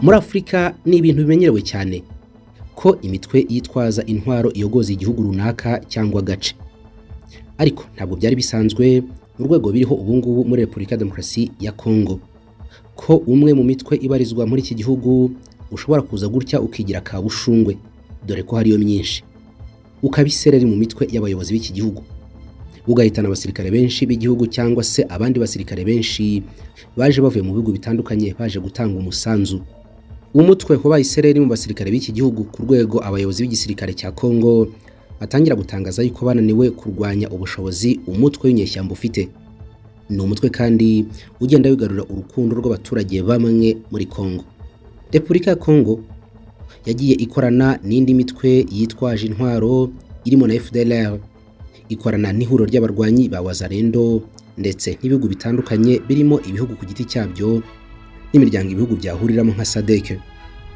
muri afurika ni ibintu bimenyerewe cyane ko imitwe yitwaza intwaro iyogoza igihugu runaka cyangwa agace ariko ntabwo byari bisanzwe mu rwego biriho ubu ngubu muri repubulika ya demokarasi ya kongo ko umwe mu mitwe ibarizwa muri iki gihugu ushobora kuza gutya ukigira kabushungwe dore ko hariyo myinshi ukabisereri mu mitwe y'abayobozi b'iki gihugu ugahitana abasirikare benshi b'igihugu cyangwa se abandi basirikare benshi baje bavuye mu bihugu bitandukanye baje gutanga umusanzu umutwe wabaye isereri mu basirikare b'iki gihugu ku rwego abayobozi b'igisirikare cya kongo batangira gutangaza yuko bananiwe kurwanya ubushobozi umutwe w'inyeshyamba ufite ni umutwe kandi ugenda wigarura urukundo rw'abaturage bamwe muri kongo repubulika ya kongo yagiye ikorana n'indi mitwe yitwaje intwaro irimo na fdlr ikorana n'ihuriro ry'abarwanyi ba wazarendo ndetse n'ibihugu bitandukanye birimo ibihugu ku giti cyabyo n'imiryango ibihugu byahuriramo nka sadec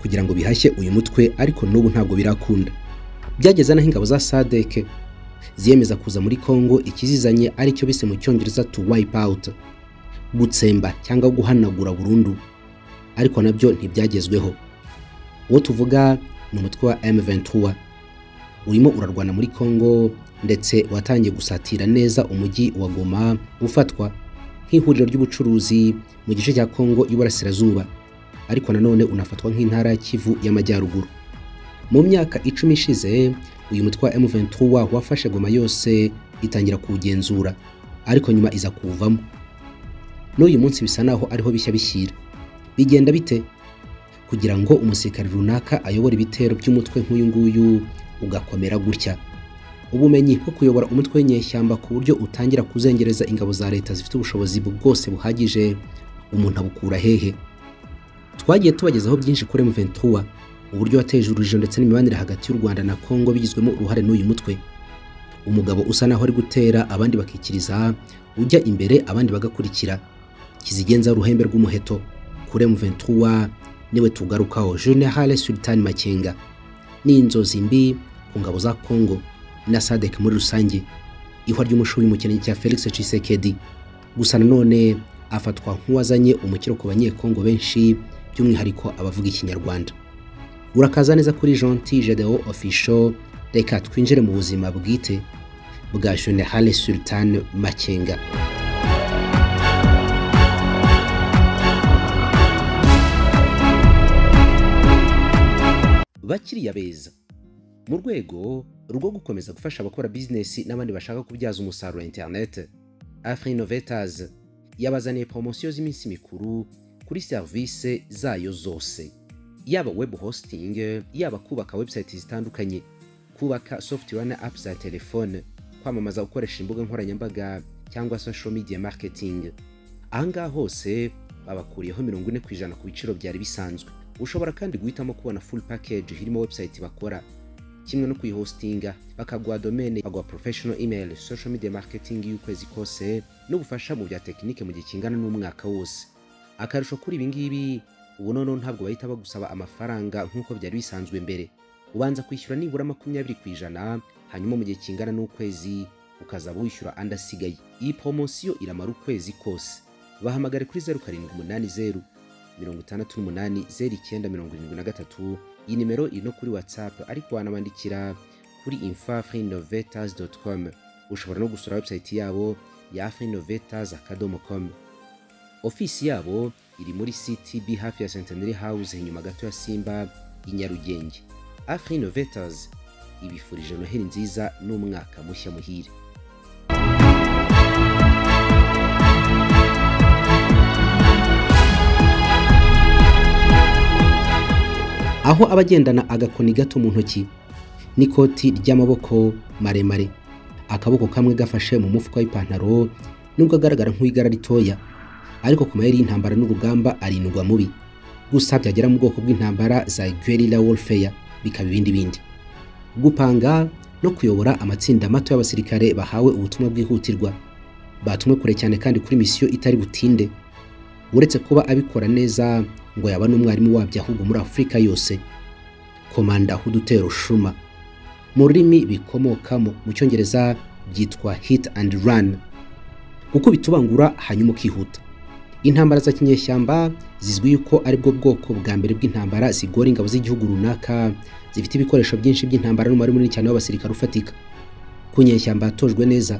kugira ngo bihashye uyu mutwe ariko n'ubu ntabwo birakunda byageze n'aho ingabo za sadec ziyemeza kuza muri congo ikizizanye aricyo bise mu cyongereza to wipe out gutsemba cyangwa guhanagura burundu ariko nabyo ntibyagezweho uwo tuvuga ni umutwe wa M23 urimo urarwana muri Congo ndetse watangiye gusatira neza umujyi wa Goma ufatwa nk'ihuriro ry'ubucuruzi mu gice cya Congo y'Uburasirazuba ariko nanone unafatwa nk'intara ya Kivu y'Amajyaruguru mu myaka icumi ishize uyu mutwe wa M23 wafashe Goma yose itangira kuwugenzura ariko nyuma iza kuwuvamo n'uyu munsi bisa naho ariho bishya bishyira bigenda bite kugira ngo umusirikare runaka ayobore ibitero by'umutwe nk'uyu nguyu ugakomera gutya ubumenyi bwo kuyobora umutwe w'inyeshyamba ku buryo utangira kuzengereza ingabo za leta zifite ubushobozi bwose buhagije umuntu abukura hehe twagiye tubagezaho byinshi kuri M23 uburyo wateje urujijo ndetse n'imibanire hagati y'u Rwanda na Kongo bigizwemo uruhare n'uyu mutwe umugabo usa naho ari gutera abandi bakikiriza ujya imbere abandi bagakurikira kizigenza ruhembe rw'umuheto kuri M23 niwe tugarukaho General Sultan Makenga ni inzozi mbi ku ngabo za Congo na SADC muri rusange ihwa ry'umushubi mu kirenge cya Felix Tshisekedi gusa nanone afatwa nk'uwazanye umukiro ku banyekongo benshi by'umwihariko abavuga ikinyarwanda urakaza neza kuri Gentil Jedeo Official reka twinjire mu buzima bwite bwa General Sultan Makenga bakiriya beza mu rwego rwo gukomeza gufasha abakora bizinesi n'abandi bashaka kubyaza umusaruro wa interineti afurinovetas yabazaniye poromosiyo z'iminsi mikuru kuri serivisi zayo zose yaba webu hositingi yaba kubaka webusayiti zitandukanye kubaka sofutuwere na apu za telefone kwamamaza ukoresha imbuga nkoranyambaga cyangwa sosho midiya maketingi aha ngaha hose babakuriyeho mirongo ine ku ijana ku biciro byari bisanzwe ushobora kandi guhitamo kubona full package irimo website bakora kimwe no kuyihostinga bakaguha domain baguha professional email social media marketing y'ukwezi kose n'ubufasha mu bya tekinike mu gihe kingana n'umwaka wose akarusho kuri ibi ngibi ubu noneho ntabwo bahita bagusaba amafaranga nk'uko byari bisanzwe mbere ubanza kwishyura nibura makumyabiri ku ijana hanyuma mu gihe kingana n'ukwezi ukazaba wishyura andi asigaye iyi poromosiyo iramara ukwezi kose bahamagare kuri zeru karindwi umunani zeru mirongo itandatu n'umunani zeru icyenda mirongo irindwi na gatatu iyi nimero iri no kuri watsapu ariko wanabandikira kuri infa frinovetas com ushobora no gusura website yabo ya frinovetas akadomo com ofisi yabo iri muri ctb hafi ya centenary house inyuma gato ya simba i nyarugenge afrinovetas ibifurije noheli nziza n'umwaka mushya muhire aho abagendana agakoni gato mu ntoki n'ikoti ry'amaboko maremare akaboko kamwe gafashe mu mufuka w'ipantaro nubwo agaragara nk'uw'igara ritoya ariko ku mayeri y'intambara n'urugamba arindwa mubi gusa byagera mu bwoko bw'intambara za guerilla warfare bikaba ibindi bindi gupanga no kuyobora amatsinda mato y'abasirikare bahawe ubutumwa bwihutirwa batumwe kure cyane kandi kuri misiyo itari butinde uretse kuba abikora neza ngo yaba n'umwarimu wabyo ahubwo muri afurika yose komanda hudutero shuma mu rurimi bikomokamo mu cyongereza byitwa hit and run gukubita ubangura hanyuma ukihuta intambara za kinyeshyamba zizwi yuko ari bwo bwoko bwa mbere bw'intambara zigora ingabo z'igihugu runaka zifite ibikoresho byinshi by'intambara n'umubare munini cyane w'abasirikare ufatika ku nyeshyamba yatojwe neza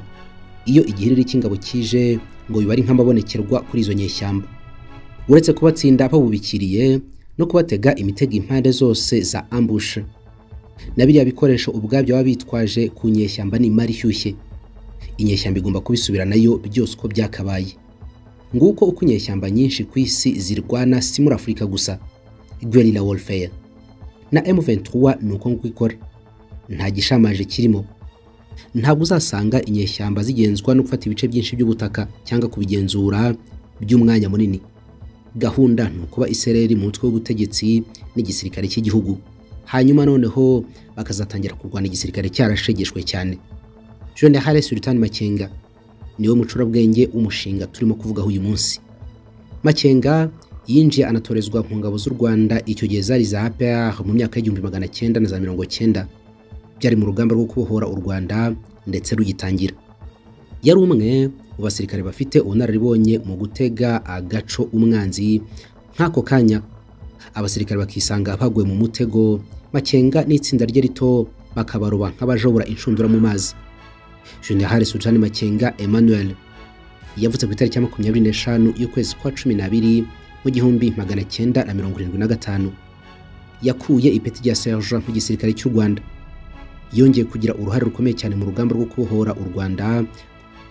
iyo igihiriri cy'ingabo kije ngo biba ari nk'amabonekerwa kuri izo nyeshyamba uretse kubatsinda babubikiriye no kubatega imitego impande zose za ambushe na biriya bikoresho ubwabyo baba bitwaje ku nyeshyamba n'imari ishyushye inyeshyamba igomba kubisubira nayo byose uko byakabaye nguko uko inyeshyamba nyinshi ku isi zirwana si muri afurika gusa guerilla warfare na M23 ni uko nguko ikora nta gishamaje kirimo ntabwo uzasanga inyeshyamba zigenzwa no gufata ibice byinshi by'ubutaka cyangwa kubigenzura by'umwanya munini gahunda ni ukuba isereri mu mutwe w'ubutegetsi n'igisirikare cy'igihugu hanyuma noneho bakazatangira kurwana igisirikare cyarashegeshwe cyane General Sultan Makenga niwe mucurabwenge w'umushinga turimo kuvugaho uyu munsi Makenga yinjiye anatorezwa mu ngabo z'u Rwanda icyo gihe zari za APR mu myaka y'igihumbi magana cyenda na za mirongo cyenda byari mu rugamba rwo kubohora u Rwanda ndetse rugitangira yari umwe mu basirikare bafite ubunararibonye mu gutega agaco umwanzi nk'ako kanya abasirikare bakisanga baguye mu mutego Makenga n'itsinda rye rito bakabaroba nk'abajobora inshundura mu mazi General Sultan Makenga Emmanuel yavutse ku itariki ya makumyabiri n'eshanu y'ukwezi kwa cumi n'abiri mu gihumbi magana cyenda na mirongo irindwi na gatanu yakuye ipeti rya serge mu gisirikare cy'u Rwanda yongeye kugira uruhare rukomeye cyane mu rugamba rwo kubohora u Rwanda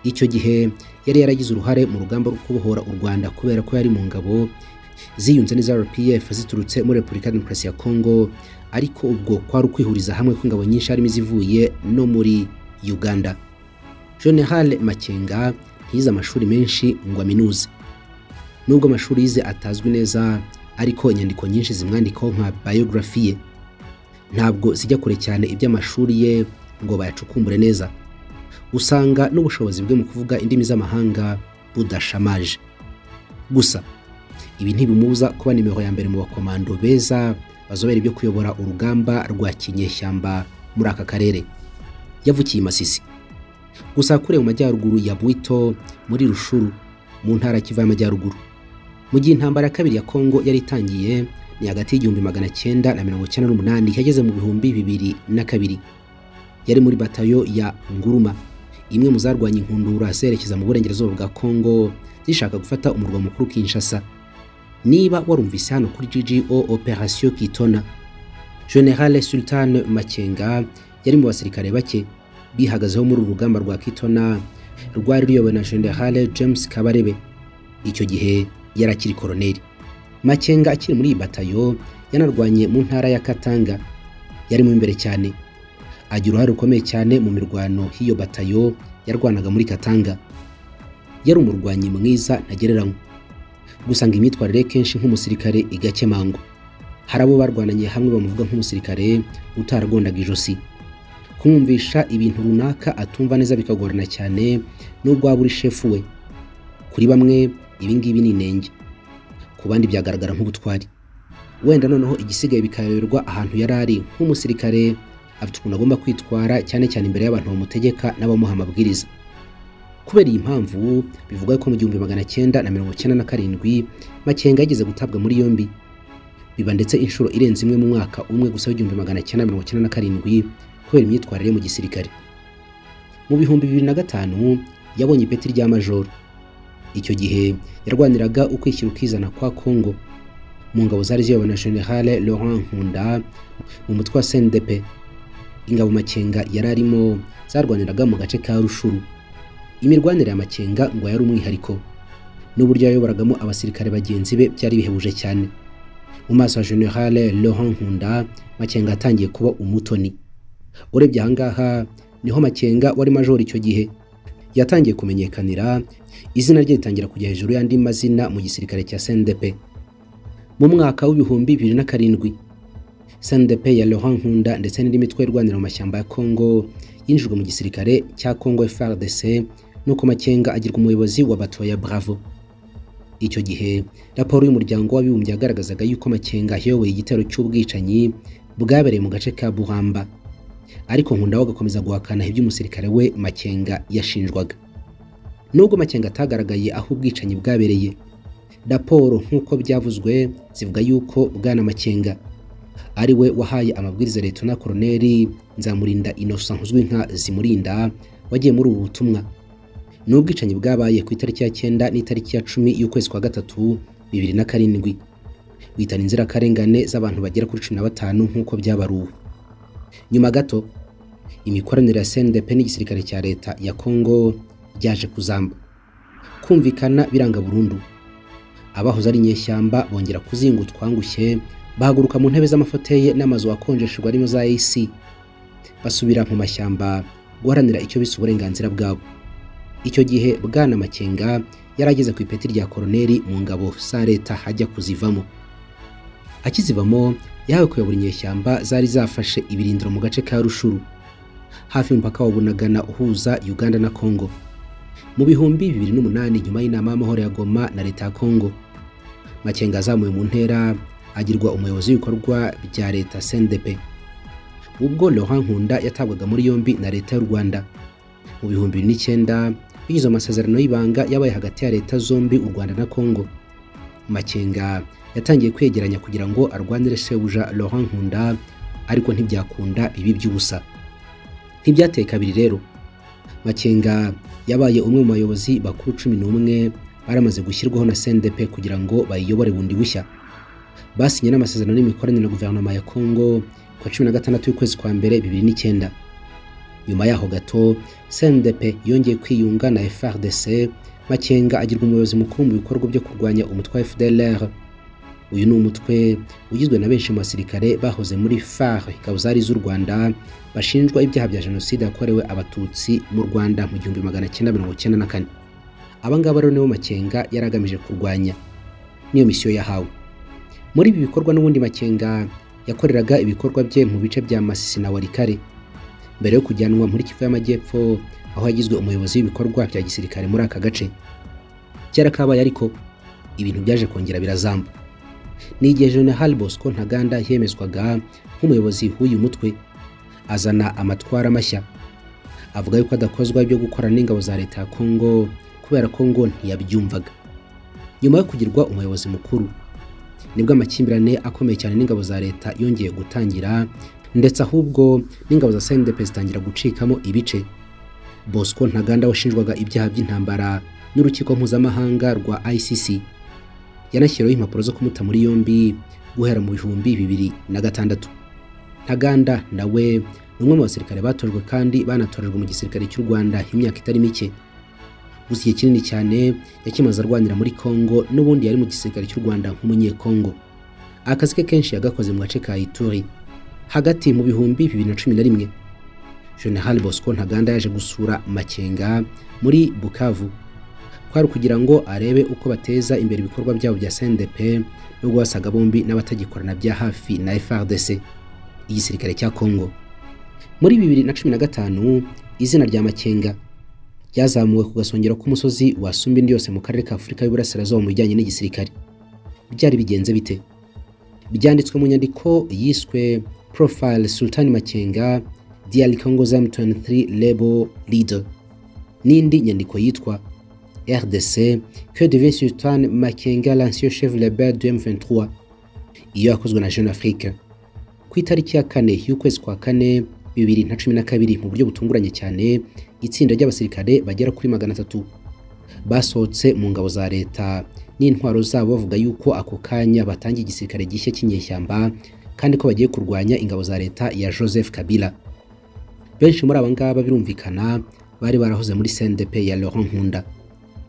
icyo gihe yari yaragize uruhare mu rugamba rwo kubohora u Rwanda kubera ko yari mu ngabo ziyunze n'iza RPF ziturutse muri Repubulika ya Demokarasi ya Kongo ariko ubwo kwari ukwihuriza hamwe kw'ingabo nyinshi harimo izivuye no muri Uganda. General Makenga ntiyize amashuri menshi ngo aminuze. Nubwo amashuri yize atazwi neza ariko inyandiko nyinshi zimwandikaho nka biography ye. Ntabwo zijya kure cyane iby'amashuri ye ngo bayacukumbure neza. Usanga n'ubushobozi bwe mu kuvuga indimi z'amahanga budashamaje. Gusa ibi ntibimubuza kuba nimero ya mbere mu bakomando beza bazobera ibyo kuyobora urugamba rwa kinyeshyamba muri aka karere. yavukiye i Masisi gusa kure mu majyaruguru ya Bwito muri Rushuru mu ntara kiva y'amajyaruguru mu gihe intambara ya kabiri ya Kongo yari itangiye ni hagati y'igihumbi magana cyenda na mirongo cyenda n'umunani yageze mu bihumbi bibiri na kabiri yari muri batayo ya Nguruma imwe mu zarwanya inkundura zerekeza mu burengerazuba bwa Kongo zishaka gufata umurwa mukuru Kinshasa niba warumvise hano kuri GGO Operation Kitona General Sultan Makenga yari mu basirikare bake bihagazeho muri uru rugamba rwa Kitona rwari ruyobowe na General James Kabarebe icyo gihe yari akiri koroneri Makenga akiri muri iyi batayo yanarwanye mu ntara ya Katanga yarimo imbere cyane agira uruhare rukomeye cyane mu mirwano hiyo batayo yarwanaga muri Katanga yari umurwanyi mwiza ntagereranywa gusanga imyitwarire kenshi nk'umusirikare igakemangwa hari abo barwananye hamwe bamuvuga nk'umusirikare utaragondaga ijosi kumwumvisha ibintu runaka atumva neza bikagorana cyane nubwo waba uri shefu we kuri bamwe ibi ngibi ni inenge ku bandi byagaragara nk'ubutwari wenda noneho igisigaye bikayoberwa ahantu yari ari nk'umusirikare afite ukuntu agomba kwitwara cyane cyane imbere y'abantu bamutegeka n'abamuha amabwiriza kubera iyi mpamvu bivuga ko mu gihumbi magana cyenda na mirongo cyenda na karindwi makenga yigeze gutabwa muri yombi biba ndetse inshuro irenze imwe mu mwaka umwe gusa w'igihumbi magana cyenda mirongo cyenda na karindwi kubera imyitwarire mu gisirikare mu bihumbi bibiri na gatanu yabonye ipeti rya majoro icyo gihe yarwaniraga ukwishyira ukizana kwa Kongo mu ngabo zari ziyobowe na General Laurent Nkunda mu mutwe wa CNDP ingabo Makenga yari arimo zarwaniraga mu gace ka Rushuru imirwanire ya Makenga ngo yari umwihariko n'uburyo yayoboragamo abasirikare bagenzi be byari bihebuje cyane mu maso ya General Laurent Nkunda Makenga atangiye kuba umutoni urebye ahangaha niho makenga wari majoro icyo gihe yatangiye kumenyekanira izina rye ritangira kujya hejuru y'andi mazina mu gisirikare cya sendepe mu mwaka w'ibihumbi bibiri na karindwi sendepe ya Laurent Nkunda ndetse n'indi mitwe irwanira mu mashyamba ya Kongo yinjijwe mu gisirikare cya Kongo FARDC nuko makenga agirwa umuyobozi wa batoya Bravo icyo gihe raporo y'umuryango w'abibumbye yagaragazaga yuko makenga ayoboye igitero cy'ubwicanyi bwabereye mu gace ka Buhamba ariko nkunda we agakomeza guhakana iby'umusirikare we makenga yashinjwaga nubwo makenga atagaragaye aho ubwicanyi bwabereye raporo nk'uko byavuzwe zivuga yuko bwana makenga ari we wahaye amabwiriza leta koroneri nzamurinda inosa nkuzwi nka zimurinda wagiye muri ubu butumwa ni ubwicanyi bwabaye ku itariki ya cyenda n'itariki ya cumi y'ukwezi kwa gatatu bibiri na karindwi witana inzirakarengane z'abantu bagera kuri cumi na batanu nk'uko byabaruwe nyuma gato imikoranire ya CNDP n'igisirikare cya leta ya Kongo byaje kuzamba kumvikana biranga burundu abahoze ari inyeshyamba bongera kuzinga utwangushye bahaguruka mu ntebe z'amafoteye n'amazu akonjeshejwe arimo za AC basubira mu mashyamba guharanira icyo bise uburenganzira bwabo icyo gihe bwana makenga yari ageze ku ipeti rya koroneri mu ngabo za leta hajya kuzivamo akizivamo yahawe kuyobora inyeshyamba zari zafashe ibirindiro mu gace ka rushuru hafi y'umupaka wa bunagana uhuza uganda na kongo mu bihumbi bibiri n'umunani nyuma y'inama y'amahoro ya goma na leta ya kongo makenga azamuwe mu ntera agirwa umuyobozi w'ibikorwa bya leta sendepe ubwo Laurent Nkunda yatabwaga muri yombi na leta y'u Rwanda mu bihumbi bibiri n'icyenda binyuze mu masezerano y'ibanga yabaye hagati ya leta zombi u Rwanda na Kongo Makenga yatangiye kwegeranya kugira ngo arwanire sebuja Laurent Nkunda ariko ntibyakunda bibi by'ubusa ntibyateye kabiri rero Makenga yabaye umwe mu bayobozi bakuru cumi n'umwe baramaze gushyirwaho na CNDP kugira ngo bayiyobore bundi bushya basinye n'amasezerano n'imikoranire na guverinoma ya Kongo kwa cumi na gatandatu y'ukwezi kwa mbere bibiri n'icyenda nyuma yaho gato CNDP yongeye kwiyunga na FRDC Makenga agirwa umuyobozi mukuru mu bikorwa byo kurwanya umutwe wa FDLR uyu ni umutwe ugizwe na benshi mu basirikare bahoze muri FAR ingabo zari z'u Rwanda bashinjwa ibyaha bya jenoside yakorewe abatutsi mu Rwanda mu gihumbi magana cyenda mirongo cyenda na kane aba ngaba rero nibo Makenga yari agamije kurwanya niyo misiyo yahawe muri ibi bikorwa n'ubundi Makenga yakoreraga ibikorwa bye mu bice bya Masisi na Walikare mbere yo kujyanwa muri Kivu y'Amajyepfo aho yagizwe umuyobozi w'ibikorwa bya gisirikare muri aka gace cyarakabaye ariko ibintu byaje kongera birazamba ni igihe General Bosco Ntaganda yemezwaga nk'umuyobozi w'uyu mutwe azana amatwara mashya avuga yuko adakozwa byo gukorana n'ingabo za leta ya Kongo kubera ko ngo ntiyabyumvaga nyuma yo kugirwa umuyobozi mukuru nibwo amakimbirane akomeye cyane n'ingabo za leta yongeye gutangira ndetse ahubwo n'ingabo za CNDP zitangira gucikamo ibice Bosco Ntaganda washinjwaga ibyaha by'intambara n'urukiko mpuzamahanga rwa ICC yanashyiriweho impapuro zo kumuta muri yombi guhera mu bihumbi bibiri na gatandatu Ntaganda nawe ni umwe mu basirikare batojwe kandi banatorejwe mu gisirikare cy'u Rwanda imyaka itari mike gusa igihe kinini cyane yakimaze arwanira muri Kongo n'ubundi yari mu gisirikare cy'u Rwanda nk'umunyekongo akazi ke kenshi yagakoze mu gace ka Ituri hagati mu bihumbi bibiri na cumi na rimwe General Bosco Ntaganda yaje gusura Makenga muri Bukavu kwari kugira ngo arebe uko bateza imbere ibikorwa byabo bya CNDP no guhasaga bombi n'abatagikorana bya hafi na FARDC igisirikare cya Kongo muri bibiri na cumi na gatanu izina rya Makenga ryazamuwe ku gasongero k'umusozi wa Sumbindi yose mu karere ka Afurika y'Uburasirazuba mu bijyanye n'igisirikare byari bigenze bite byanditswe mu nyandiko yiswe Profile Sultani Makenga Diary Congo's M23 Label Leader n'indi nyandiko yitwa RDC Que devient Sultan Makenga l'ancien chef rebelle du M23 iyo yakozwe na Jeune Afrique ku itariki ya kane y'ukwezi kwa kane bibiri na cumi na kabiri mu buryo butunguranye cyane itsinda ry'abasirikare bagera kuri magana atatu basohotse mu ngabo za leta n'intwaro zabo bavuga yuko ako kanya batangiye igisirikare gishya cy'inyeshyamba kandi ko bagiye kurwanya ingabo za leta ya Joseph Kabila benshi muri aba ngaba birumvikana bari barahoze muri CNDP ya Laurent Nkunda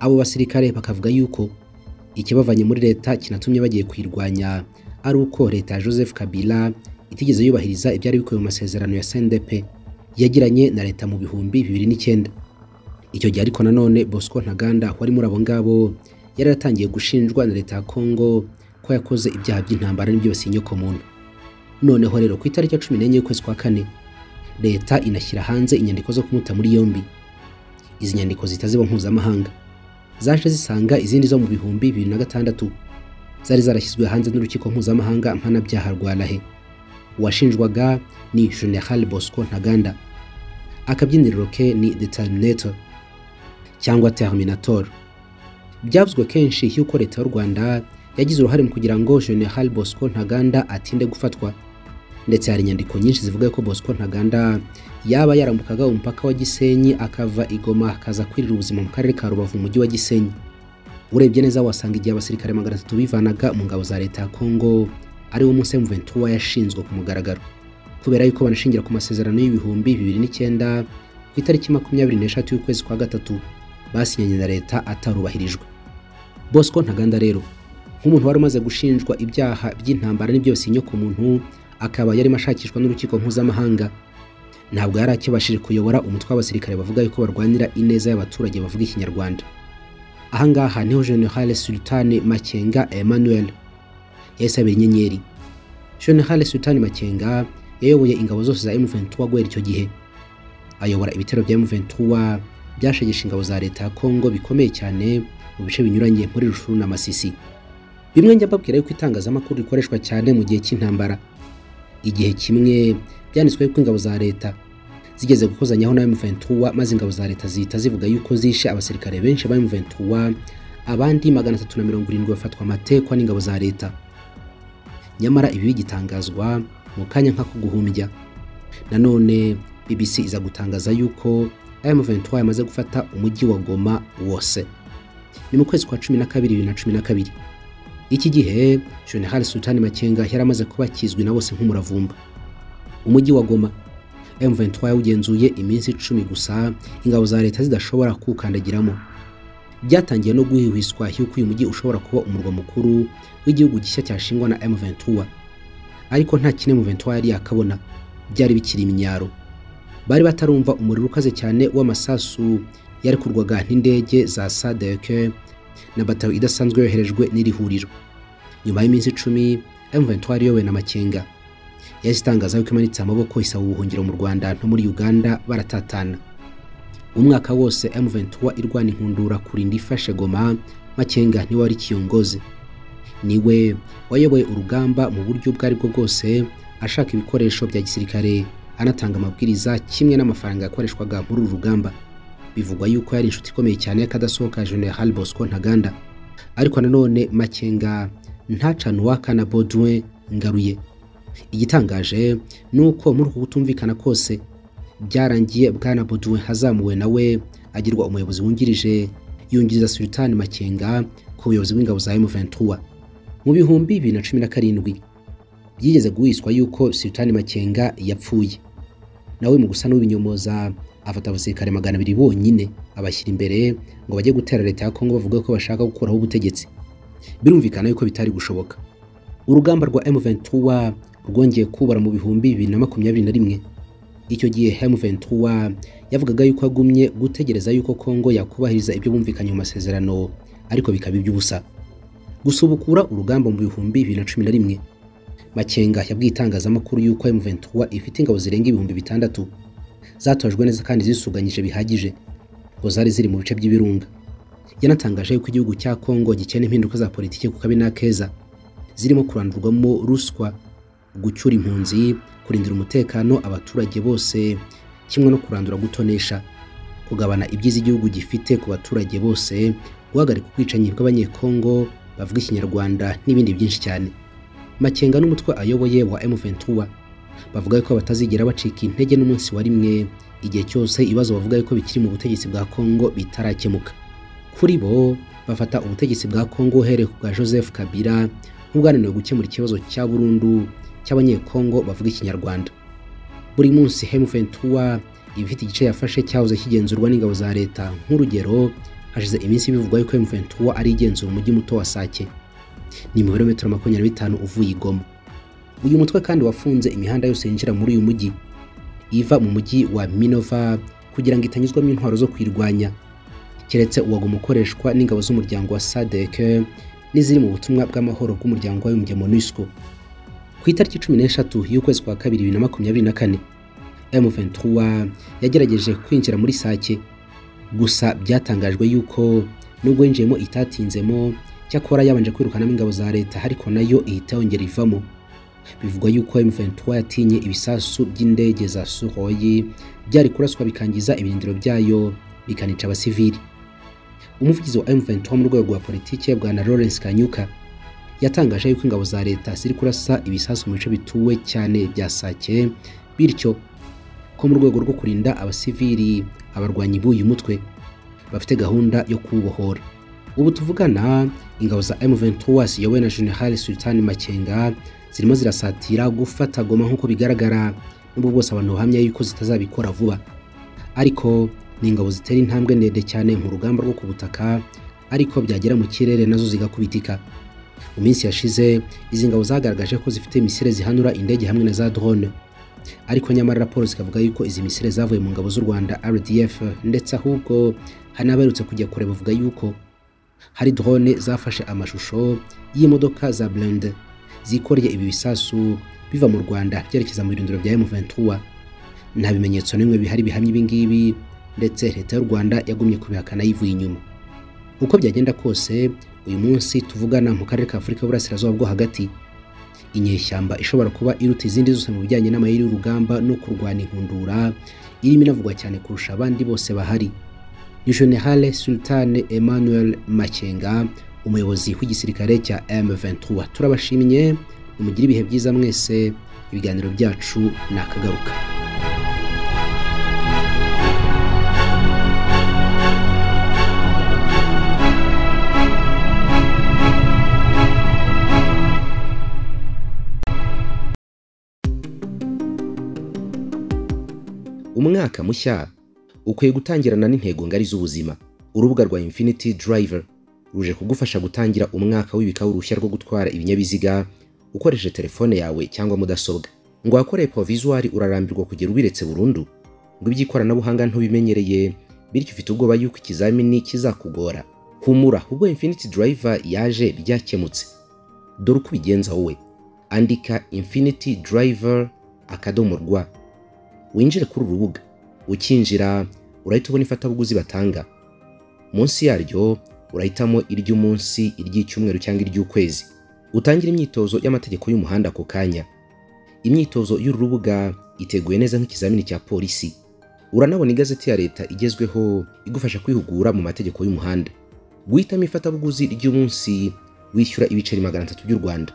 abo basirikare bakavuga yuko ikibavanye muri leta kinatumye bagiye kuyirwanya ari uko leta ya Joseph Kabila itigeze yubahiriza ibyari bikubiye mu masezerano ya CNDP yagiranye na leta mu bihumbi bibiri n'icyenda icyo gihe ariko nanone Bosco Ntaganda wari muri abo ngabo yari yatangiye gushinjwa na leta ya Kongo ko yakoze ibyaha by'intambara n'ibyibasiye inyokomuntu noneho rero ku itariki ya cumi n'enye y'ukwezi kwa kane leta inashyira hanze inyandiko zo kumuta muri yombi izi nyandiko zihita ziba mpuzamahanga zaje zisanga izindi zo mu bihumbi bibiri na gatandatu zari zarashyizwe hanze n'urukiko mpuzamahanga mpanabyaha rwa lahe uwashinjwaga ni general bosco ntaganda akabyiniriro ke ni determinator cyangwa terminator byavuzwe kenshi y'uko leta y'u Rwanda yagize uruhare mu kugira ngo General Bosco Ntaganda atinde gufatwa ndetse hari inyandiko nyinshi zivuga ko Bosco Ntaganda yaba yarambukaga umupaka wa Gisenyi akava Igoma akaza kwirira ubuzima mu karere ka Rubavu mu mujyi wa Gisenyi urebye neza wasanga igihe abasirikare magana atatu bivanaga mu ngabo za leta ya Kongo ari wo Muse Mventura yashinzwe ku mugaragaro kubera yuko banashingira ku masezerano y'ibihumbi bibiri n'icyenda ku itariki makumyabiri n'eshatu y'ukwezi kwa gatatu basinyanye na leta atarubahirijwe Bosco Ntaganda rero nk'umuntu wari umaze gushinjwa ibyaha by'intambara n'ibyose ku muntu akaba yarimo ashakishwa n'urukiko mpuzamahanga ntabwo yari akibashije kuyobora umutwe w'abasirikare bavuga yuko barwanira ineza y'abaturage bavuga ikinyarwanda ahangaha niho General Sultan Makenga Emmanuel yahise abira inyenyeri General Sultan Makenga yayoboye ingabo zose za M23 guhera icyo gihe ayobora ibitero bya M23 byashegesha ingabo za leta ya Kongo bikomeye cyane mu bice binyuranye muri Rushuru na Masisi bimwe njya mbabwira yuko itangazamakuru rikoreshwa cyane mu gihe cy'intambara igihe kimwe byanditswe yuko ingabo za leta zigeze gukozanyaho na M23 maze ingabo za leta zihita zivuga yuko zishe abasirikare benshi ba M23 abandi 370 bafatwa amatekwa n'ingabo za leta nyamara ibi bigitangazwa mu kanya nk'ako guhumbya nanone BBC iza gutangaza yuko M23 yamaze gufata umujyi wa Goma wose ni mu kwezi kwa 12 2012 iki gihe General Sultan Makenga yari amaze kuba kizwi na bose nk'umuravumba umujyi wa Goma M23 yawugenzuye iminsi icumi gusa ingabo za leta zidashobora kuwukandagiramo byatangiye no guhihwiswa yuko uyu mujyi ushobora kuba umurwa mukuru w'igihugu gishya cyashingwa na M23 ariko nta kimwe M23 yari yakabona byari bikiri iminyaro bari batarumva umuriro ukaze cyane w'amasasu yarekurwaga n'indege za SADC na bataro idasanzwe yoherejwe n'iri huriro nyuma y'iminsi icumi M23 iyobowe na Makenga yahise itangaza yuko imanitse amaboko isaba ubuhungiro mu Rwanda no muri Uganda baratatana umwaka wose M23 irwana inkundura kurinda ifashe Goma Makenga niwe wari kiyongoze niwe wayoboye urugamba mu buryo ubwo aribwo bwose ashaka ibikoresho bya gisirikare anatanga amabwiriza kimwe n'amafaranga yakoreshwaga muri uru rugamba bivugwa yuko yari inshuti ikomeye cyane y'akadasohoka General Bosco Ntaganda ariko nanone Makenga ntacana uwaka na Baudouin Ngaruye igitangaje ni uko muri uku kutumvikana kose byarangiye bwana Baudouin hazamuwe nawe agirwa umuyobozi wungirije yungiriza Sultan Makenga ku buyobozi bw'ingabo za M23 mu bihumbi bibiri na cumi na karindwi byigeze guhiswa yuko Sultan Makenga yapfuye nawe mu gusa n'ubinyomoza afata abasirikare magana abiri bonyine abashyira imbere ngo bajye gutera leta ya Kongo bavuga ko bashaka gukuraho ubutegetsi birumvikana yuko bitari gushoboka urugamba rwa M23 rwongeye kubara mu bihumbi bibiri na makumyabiri na rimwe icyo gihe M23 yavugaga yuko agumye gutegereza yuko Kongo yakubahiriza ibyo bumvikanye mu masezerano ariko bikaba iby'ubusa gusubukura urugamba mu bihumbi bibiri na cumi na rimwe Makenga yabwiye itangazamakuru yuko M23 ifite ingabo zirenga ibihumbi bitandatu zatojwe neza kandi zisuganyije bihagije ngo zari ziri mu bice by'ibirunga yanatangaje yuko igihugu cya Kongo gikena impinduka za politiki ku kabi n'akeza zirimo kurandurwamo ruswa gucyura impunzi kurindira umutekano abaturage bose kimwe no kurandura gutonesha kugabana ibyiza igihugu gifite ku baturage bose guhagarika ubwicanyi bw'abanyekongo bavuga ikinyarwanda n'ibindi byinshi cyane Makenga n'umutwe ayoboye wa M23 bavuga ko batazigera bacika intege n'umunsi wa rimwe igihe cyose ibibazo bavuga ko bikiri mu butegetsi bwa Kongo bitarakemuka kuri bo bafata ubutegetsi bwa Kongo uhereye ku bwa Joseph Kabila nk'ubwananiwe gukemura ikibazo cya burundu cy'abanyekongo bavuga ikinyarwanda buri munsi M23 ibifite igice yafashe cyahoze kigenzurwa n'ingabo za leta nk'urugero hashize iminsi bivugwa yuko M23 ari igenzura umujyi muto wa Sake ni metero makumyabiri bitanu uvuye i Goma uyu mutwe kandi wafunze imihanda yose yinjira muri uyu mujyi iva mu mujyi wa Minova kugira ngo itanyuzwamo intwaro zo kwirwanya keretse uwagoma ukoreshwa n'ingabo z'umuryango wa SADC n'iziri mu butumwa bw'amahoro bw'umuryango w'abibumbye MONUSCO ku itariki cumi n'eshatu y'ukwezi kwa kabiri bibiri na makumyabiri na kane M23 yagerageje kwinjira muri Sake gusa byatangajwe yuko nubwo yinjiyemo itatinzemo cyakora yabanje kwirukanamo ingabo za leta ariko nayo ihita yongera ivamo bivugwa yuko M23 yatinye ibisasu by'indege za Suhoyi byari kuraswa bikangiza ibirindiro byayo bikanica abasivili umuvugizi wa M23 mu rwego rwa politike bwana Lawrence Kanyuka yatangaje yuko ingabo za leta ziri kurasa ibisasu mu bice bituwe cyane bya Sake bityo ko mu rwego rwo kurinda abasivili abarwanyi b'uyu mutwe bafite gahunda yo kubohora ubu tuvugana ingabo za M23 ziyobowe na General Sultan Makenga zirimo zirasatira gufata Goma nk'uko bigaragara n'ubwo bwose abantu bahamya yuko zitazabikora vuba ariko ni ingabo zitera intambwe ndende cyane mu rugamba rwo ku butaka ariko byagera mu kirere nazo zigakubitika mu minsi yashize izi ngabo zagaragaje ko zifite misile zihanura indege hamwe na za drone ariko nyamara raporo zikavuga yuko izi misile zavuye mu ngabo z'u Rwanda RDF ndetse ahubwo hanaberutse kujya kure bavuga yuko hari drone zafashe amashusho y'imodoka za Blende zikoreye ibi bisasu biva mu Rwanda byerekeza mu birindiro bya M23 nta bimenyetso n'imwe bihari bihamya ibi ngibi ndetse leta y'u Rwanda yagumye kubihakana yivuye inyuma uko byagenda kose uyu munsi tuvugana mu karere ka Afurika y'Uburasirazuba bwo hagati inyeshyamba ishobora kuba iruta izindi zose mu bijyanye n'amayeri y'urugamba no kurwana inkundura irimo inavugwa cyane kurusha abandi bose bahari ni General Sultan Emmanuel Makenga umuyobozi w'igisirikare cya M23 turabashimye mugire ibihe byiza mwese ibiganiro byacu nakagaruka umwaka mushya ukwiye gutangirana n'intego ngari z'ubuzima urubuga rwa infinity driver ruje kugufasha gutangira umwaka w'ibikawu rushya rwo gutwara ibinyabiziga ukoresheje telefone yawe cyangwa mudasobwa ngo wakore provisual urarambirwa kugera ubiretse burundu ngo iby'ikoranabuhanga ntubimenyereye bityo ufite ubwoba yuko ikizamini kizakugora humura ubwo infinity driver yaje byakemutse dore uko ubigenza wowe andika infinity driver akadomo rwa winjire kuri uru rubuga ukinjira urahita ubona ifatabuguzi batanga munsi yaryo urahitamo iry'umunsi iry'icyumweru cyangwa iry'ukwezi utangira imyitozo y'amategeko y'umuhanda ako kanya imyitozo y'uru rubuga iteguye neza nk'ikizamini cya polisi uranabona igazeti ya leta igezweho igufasha kwihugura mu mategeko y'umuhanda guhitamo ifatabuguzi ry'umunsi wishyura ibiceri magana atatu by'u rwanda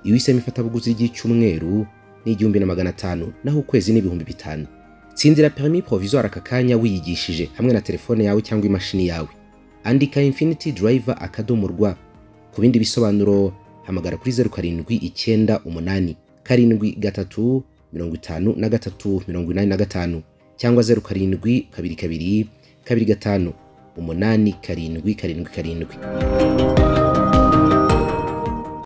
iyo uhisemo ifatabuguzi ry'icyumweru ni igihumbi na magana atanu naho ukwezi ni ibihumbi bitanu tsindira perimi provisoire aka kanya wiyigishije hamwe na telefone yawe cyangwa imashini yawe andika infinity driver akadomo rwa ku bindi bisobanuro hamagara kuri zeru karindwi icyenda umunani karindwi gatatu mirongo itanu na gatatu mirongo inani na gatanu cyangwa zeru karindwi kabiri kabiri kabiri gatanu umunani karindwi karindwi karindwi